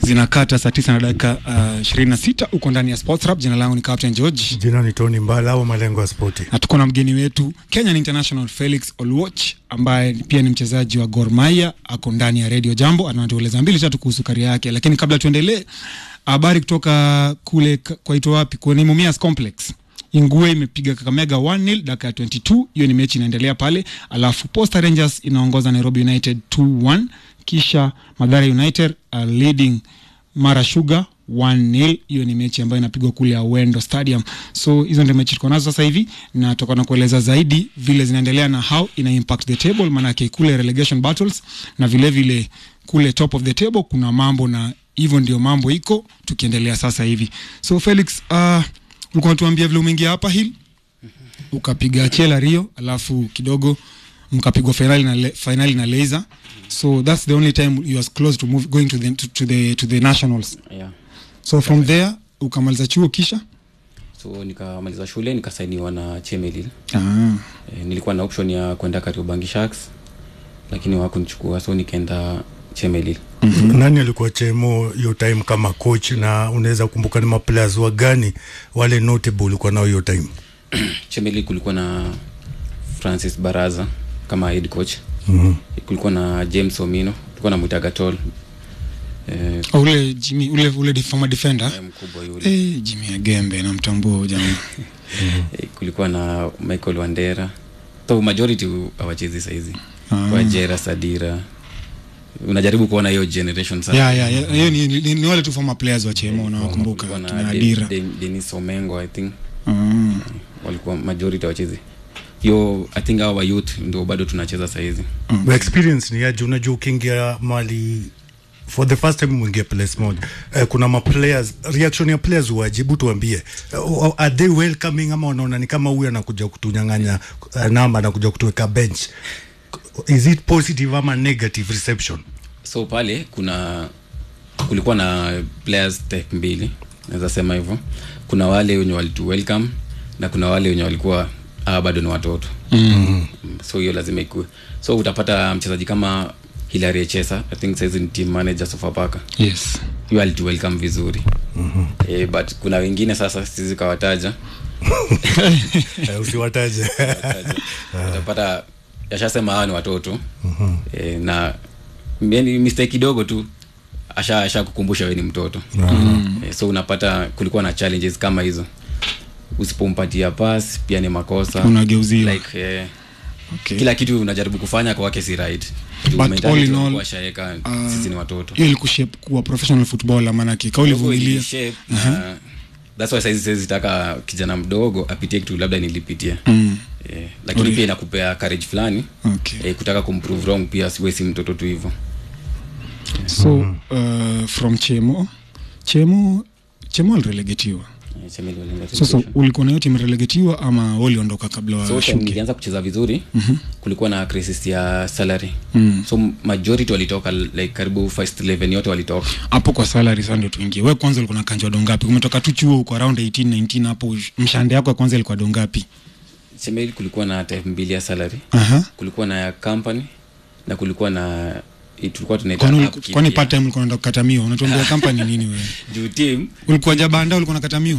zinakata saa tisa na dakika ishirini na sita huko ndani ya Sports Rap. Jina langu ni Captain George Jina ni Tony Mbala au malengo ya spoti. na tuko na mgeni wetu Kenyan International Felix Oluoch ambaye pia ni mchezaji wa Gor Mahia, ako ndani ya Radio Jambo, anatueleza mbili tatu kuhusu karia yake. Lakini kabla tuendelee, habari kutoka kule ka- kwaitwa wapi, kwenye Mumias Complex Ingue imepiga Kakamega 1-0 dakika ya 22. Hiyo ni mechi inaendelea pale, alafu Posta Rangers inaongoza Nairobi United 2-1, kisha Mathare United are leading Mara Sugar 1-0. Hiyo ni mechi ambayo inapigwa kule Awendo Stadium. So hizo ndio mechi tuko nazo sasa hivi, na tutakuwa na kueleza zaidi vile zinaendelea na how ina impact the table, maanake kule relegation battles na vile vile kule top of the table kuna mambo, na hivyo ndio mambo iko tukiendelea sasa hivi. So Felix, uh, ulikuwa unatuambia vile umeingia hapa hill ukapiga Chela Rio, alafu kidogo mkapigwa finali na le, finali na Laser. So that's the only time you was close to move going to the to, to the to the nationals. yeah. So from there ukamaliza chuo kisha so nikamaliza shule nikasainiwa na chemelil ah. e, nilikuwa na option ya kwenda kariobangi sharks lakini wakunichukua so nikaenda chemelil Nani alikuwa chemo hiyo time kama coach, na unaweza kumbuka ni maplayers wa gani wale notable ulikuwa nao hiyo time? chemelil kulikuwa na francis baraza kama head coach Mhm. kulikuwa na james omino tulikuwa na mwitagatol e, Oh, ule Jimmy ule ule def- former defender mkubwa yule eh, Jimmy Agembe namtambua huyo jamaa. e, kulikuwa na michael wandera so majority hawachezi saizi Ah. wajera sadira unajaribu kuona hiyo generation sasa Yeah, yeah, yeah. Hiyo ni, ni, ni wale tu former players wa Chemo unawakumbuka Kulikuwa na kina De- Adira. De- denis omengo i think Ah. walikuwa majority wachezi hiyo i think our youth ndio bado tunacheza sahizi Mm. Experience ni aje? Unajua ukiingia mali for the first time mwingia place moja eh, kuna ma players reaction ya players wajibu tuambie uh, are they welcoming ama wanaona ni kama huyu anakuja kutunyang'anya uh, namba anakuja kutuweka bench is it positive ama negative reception so pale kuna kulikuwa na players type mbili naweza sema hivyo kuna wale wenye walitu welcome na kuna wale wenye walikuwa ah, bado ni watoto mm. so hiyo lazima ikue so utapata mchezaji kama hilary chesa i think saizi ni team manager sofapaka Yes. hiyo alitu welcome vizuri mm-hmm. eh, but kuna wengine sasa sizi kawataja eh, usiwataje utapata yashasema hawa ni watoto mm-hmm. e, na yani mistake kidogo tu asha asha kukumbusha we ni mtoto mm-hmm. e, so unapata kulikuwa na challenges kama hizo usipompatia pas pia ni makosa Unageuziwa. like, eh, Okay. kila kitu unajaribu kufanya kwa wake si right Juu But mentality all in all, walikuwa washaeka, uh, sisi ni watoto hiyo ilikushape kuwa professional footballer maanake kaulivumilia Shape, na that's why saizi siwezi taka kijana mdogo apitie kitu labda nilipitia mm. eh, lakini pia inakupea courage fulani okay. eh, kutaka kumprove wrong pia siwe si mtoto tu hivyo so uh, from chemo chemo chemo alirelegetiwa Eh, Chameleon walienda sasa relegation. ulikuwa nayo timu imerelegetiwa ama waliondoka kabla so time washuke nilianza kucheza vizuri kulikuwa na crisis ya salary Mm. so majority walitoka like karibu first 11 yote walitoka hapo kwa salary sasa ndio tuingie we kwanza ulikuwa na kanjwa dongapi umetoka tu chuo uko around 18 19 hapo mshande yako ya kwanza ilikuwa dongapi Chameleon kulikuwa na type mbili ya salary aha kulikuwa na ya company na kulikuwa na eh, tulikuwa tunaita kwani upkeep uliku- kwani ya- part time ulikuwa unaenda kukatamiwa unatuambia company nini wewe juu team ulikuwa jabanda ulikuwa nakatamiwa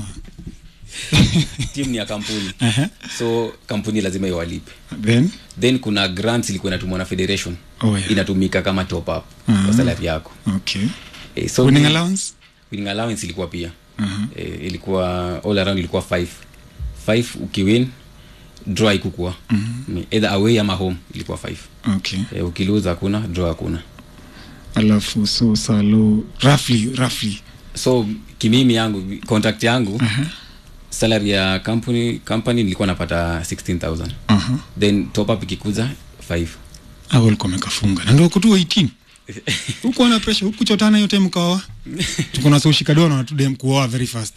team ni ya kampuni aha so kampuni lazima iwalipe then then kuna grants ilikuwa inatumwa na federation oh yeah inatumika kama top up Mhm. kwa salary yako okay eh, so winning ni- allowance winning allowance ilikuwa pia aha eh, ilikuwa all around ilikuwa 5 5 ukiwin draw ikukua mm-hmm. either away ama home ilikuwa 5 okay eh, ukilose hakuna draw hakuna alafu so salo roughly roughly so kimimi yangu contract yangu salary ya company company nilikuwa napata 16000 aha then top up ikikuza 5 au ulikuwa umekafunga na ndio kutu 18 huko na pressure huku chotana yote mkaoa tuko na social dono na tudem kuoa very fast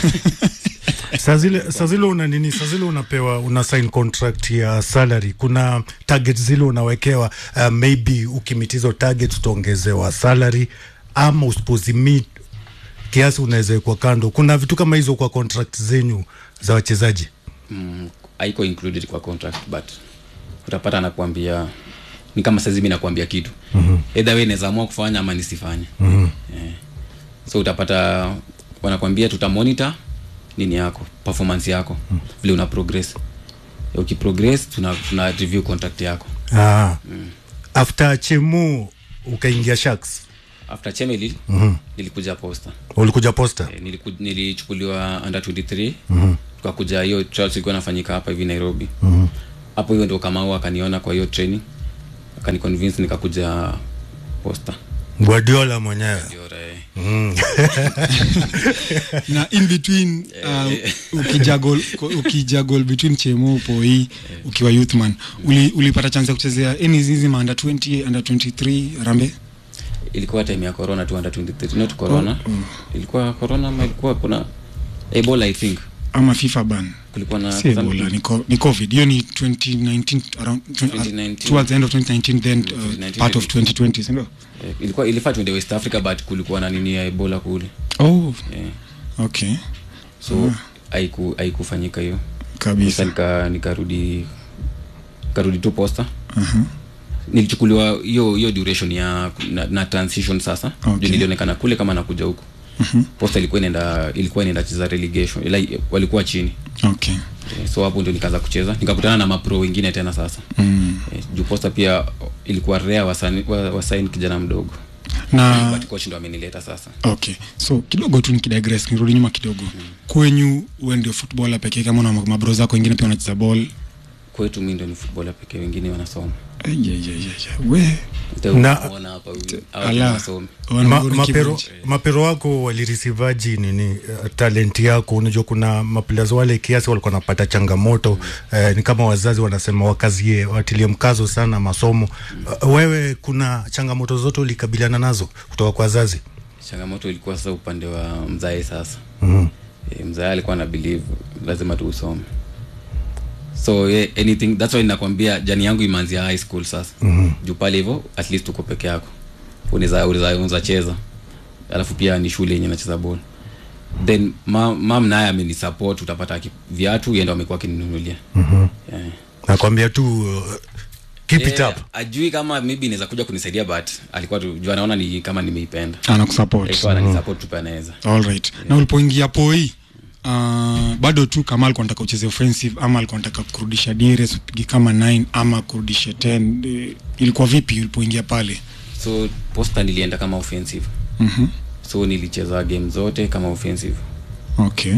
saa zile saa zile una nini saa zile unapewa una sign contract ya salary kuna target zile unawekewa uh, maybe ukimitizo target utaongezewa salary ama usipozimit kiasi unaweza wekwa kando kuna vitu kama hizo kwa contract zenyu za wachezaji mm, haiko included kwa contract but utapata anakuambia ni kama saizi mi nakuambia kitu mm-hmm. edha we nawezaamua kufanya ama nisifanye mm-hmm. yeah. so utapata wanakwambia tutamonitor nini yako performance yako vile una progress ukiprogress tuna, tuna review contract yako ah. after chemu ukaingia sharks after chemeli nilikuja posta ulikuja posta Eh, niliku- nilichukuliwa under 23 tukakuja hiyo trials ilikuwa inafanyika hapa hivi nairobi hapo hiyo ndo kamau akaniona kwa hiyo training akaniconvince nikakuja posta guardiola mwenyewe Ndio, eh. na in between uh, ukijagol ukijagol between chemo poi ukiwa youthman uli, ulipata chance ya kuchezea any hizi ma under 20 under 23 rambe ilikuwa time ya corona tu under 23 not corona ilikuwa corona ama ilikuwa kuna ebola i think ama fifa ban kulikuwa na si ebola ni, co- ni covid hiyo ni 2019 around 2019. towards the end of 2019 then uh, 2019 part of 2020 sindio eh, ilikuwa ilifaa tuende west africa but kulikuwa na nini ya ebola kule oh eh. okay so haiku haikufanyika hiyo sasa kabisa nika nikarudi nikarudi tu posta nilichukuliwa hiyo hiyo duration ya na, na transition sasa Okay. Juu nilionekana kule kama nakuja huku posta ilikuwa inaenda ilikuwa inaenda cheza relegation ila walikuwa chini okay Eh, so hapo ndio nikaanza kucheza nikakutana na mapro wengine tena sasa mm. Eh, juu posta pia ilikuwa rea wasaini wa, wasaini kijana mdogo na but coach ndo amenileta sasa okay so kidogo tu nikidigress nirudi nyuma kidogo kwenyu uwe ndio footballer pekee kama na mabro zako wengine pia wanacheza ball kwetu mi ndo ni futbola pekee wengine wanasoma Ay, ay, ay, ay, ay. we Na- Utaona hapa huyu- hawa Ala. ni wasomi. wana Ma, magori mapero, kibonje. mapero wako walirisivaji nini uh, talent yako unajua kuna maplayers wale kiasi walikuwa wanapata changamoto uh, ni kama wazazi wanasema wakazie watilie mkazo sana masomo uh, wewe kuna changamoto zote ulikabiliana nazo kutoka kwa wazazi changamoto ilikuwa sasa upande wa mzae sasa mm-hmm. e, mzae alikuwa na believe lazima tuusome so yeah, anything that's why nakwambia jani yangu imeanzia high school sasa mm-hmm. juu pale hivyo at least uko peke yako unaweza unaweza unaweza cheza alafu pia ni shule yenye nacheza ball then mam, mam naye amenisupport utapata aki- viatu yeye ndo amekuwa akininunulia mm-hmm. yeah. nakwambia tu uh, keep it Yeah, up ajui kama maybe inaweza kuja kunisaidia but alikuwa tu juu anaona ni kama nimeipenda anakusupport alikuwa ananisupport tu pia anaweza alright na ulipoingia poi uh, bado tu kama alikuwa nataka ucheze offensive ama alikuwa nataka kurudisha dires upige kama 9 ama kurudisha 10 eh, ilikuwa vipi ulipoingia pale so posta nilienda kama offensive mm-hmm. so nilicheza game zote kama offensive okay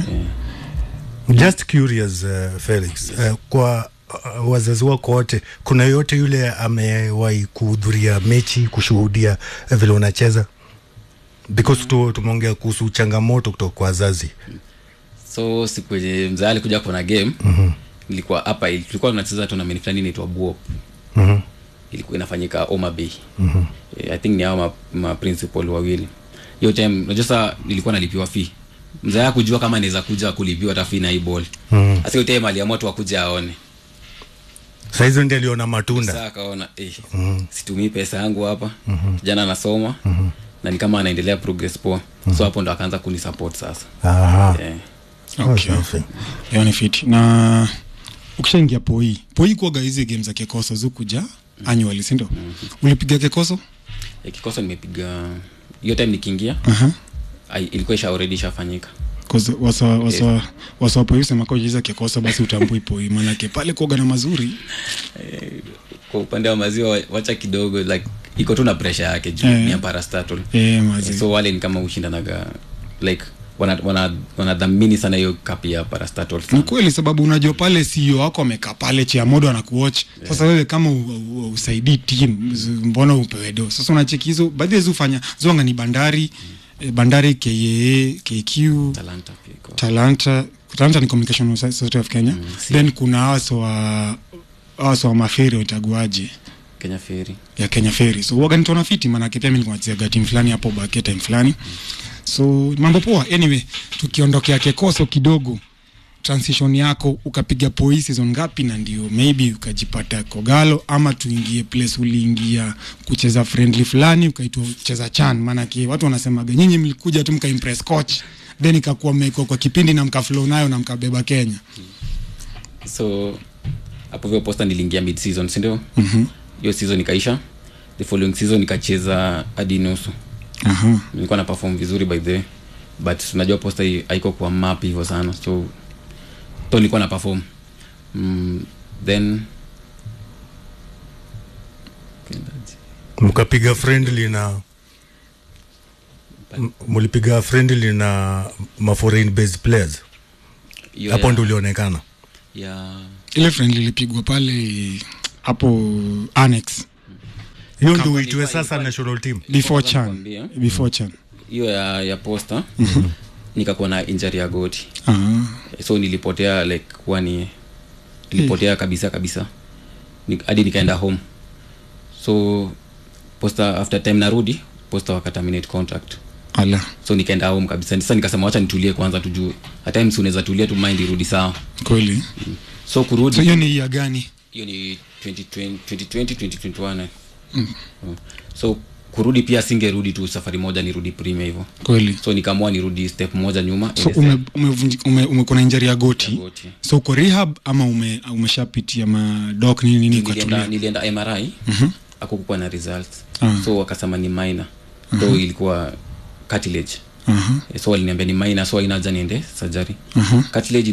just curious uh, felix uh, kwa uh, wazazi wako wote kuna yoyote yule amewahi kuhudhuria mechi kushuhudia uh, vile unacheza because tu tumeongea kuhusu changamoto kutoka kwa wazazi so siku yenye mzee alikuja kuona game mm-hmm. nilikuwa hapa ili- tulikuwa tunacheza tournament fulani inaitwa buop mm-hmm. ilikuwa inafanyika Homa Bay mm-hmm. i think ni hao ma, ma principal wawili hiyo time unajua sasa nilikuwa nalipiwa fee mzee kujua kama naweza kuja kulipiwa hata fee na hii ball Mhm. sasa hiyo time aliamua tu akuja aone sahizo ndi aliona matunda sasa akaona eh, situmii pesa yangu hapa kijana anasoma na ni kama anaendelea progress poa so hapo ndo akaanza kunisupport sasa Aha. yeah. okay Oh, safi. hiyo ni fit na ukishaingia poi poi kuaga hizi game za kekoso zukuja annually sindo ulipiga kekoso Eh, kikoso nimepiga hiyo time nikiingia uh-huh. ai- ilikuwa isha already ishafanyika wasa wasa wasa wapoi usema kwa ukicheza kekoso basi utambui poi manake pale kuaga na mazuri kwa upande wa maziwa wa- wacha kidogo like iko tu na pressure yake juu Eh. ni ya parastatal eh, mazi so wale ni kama ushindanaga like wanadhamini wana, wanadhamini sana hiyo kapi ya parastatal ni sana. kweli sababu unajua pale CEO wako amekaa pale chiamodo anakuwatch sasa wewe kama u- u- usaidii team z- mbona upewe do sasa unacheki hizo baadhi ya hizo hufanya zonga ni bandari eh, bandari kaa kq talanta pia iko talanta talanta ni communication society of kenya si. then kuna hawaso wa hawaso wa maferi wataguaje kenya feri ya kenya ferry so waga nitona fiti manake pia mi nilikuwa nachezaga timu fulani hapo bakia time fulani so mambo poa anyway tukiondokea kekoso kidogo transition yako ukapiga poi season ngapi na ndio maybe ukajipata kogalo ama tuingie place uliingia kucheza friendly fulani ukaitwa kucheza chan maanake watu wanasemaga nyinyi mlikuja tu mkaimpress coach then ikakuwa mmekuwa kwa kipindi na mkaflow nayo na mkabeba kenya so hapo vyo posta niliingia mid season sindio mm-hmm. hiyo season ikaisha the following season nikacheza hadi nusu Aha. nilikuwa na perform vizuri by the way. but unajua posta hii haiko kwa map hivyo sana so to nilikuwa na perform mm, then Kendaje? mkapiga friendly na m- mlipiga friendly na ma foreign based players Hiyo hapo ya- ndo ulionekana ya ile friendly ilipigwa pale hapo annex hiyo Kama ndo uitwe ilikuwa- sasa ilikuwa- national team before Kwanza chan nikwambie. before chan hiyo ya, ya posta nikakuwa na injury ya goti Ah. so nilipotea like wani nilipotea kabisa kabisa Ni- hadi nikaenda home so posta after time narudi posta wakaterminate contract ala so nikaenda home kabisa sasa nikasema wacha nitulie kwanza tujue at times unaweza tulia tu mind irudi sawa kweli so kurudi so hiyo ni ya gani hiyo ni 2020 2020 2021 eh. Mm. so kurudi pia singerudi tu safari moja nirudi premier hivyo kweli so nikaamua nirudi step moja nyuma so ile ume, ume, ume, ume kuna injari ya goti ya goti. so uko rehab ama ume, umeshapitia madok nini nini nilienda, ukatulia nilienda mri akukuwa na results Ah. so wakasema ni minor though ilikuwa cartilage Aha, so waliniambia ni minor so haina haja niende surgery aha. cartilage